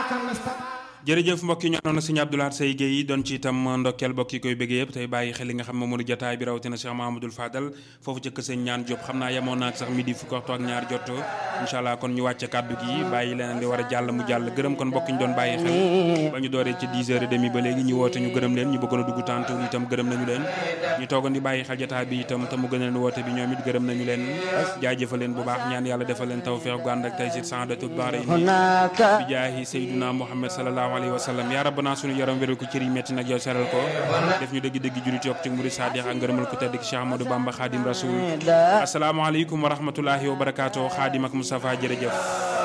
jërëjëf mbokk yi ñu àndoon na sëñ Abdoulaye Seye Guèye doon ci itam ndokkeel mbokk yi koy bëggee yëpp tey bàyyi xel li nga xam moom moo di jotaay bi rawatina Cheikh Mahamadul Fadal foofu ca kër sëñ ñaan Diop xam naa yemoon naag sax midi fukk waxtu ak ñaar jot incha allah kon ñu wàcce kàddu gi bàyyi leneen li war a jàll mu jàll gërëm kon mbokk ñu doon bàyyi xel ba ñu dooree ci 10 heures et demi ba léegi ñu woote ñu gërëm leen ñu bëggoon a dugg tànt itam gërëm nañu leen ñu toogoon di bàyyi xel jotaay bi itam te mu gën a leen woote bi ñoom it gërëm nañu leen jaajëfal leen bu baax ñaan yàlla defal leen tawfeex gu ànd ak tey si saadatul baare bi jaahi sayyiduna Muhammad sallallahu alayhi wa sallam yaa rabbana sunu yaram wéral ko cër yi metti nag yow seral ko def ñu dëgg-dëgg julit yopp ci murid saadix ak ngërëmal ko tedd ki Cheikh Ahmadou Bamba Khadim Rasoul asalaamaaleykum wa rahmatullahi wa barakaatu Khadim ak Moustapha jërëjëf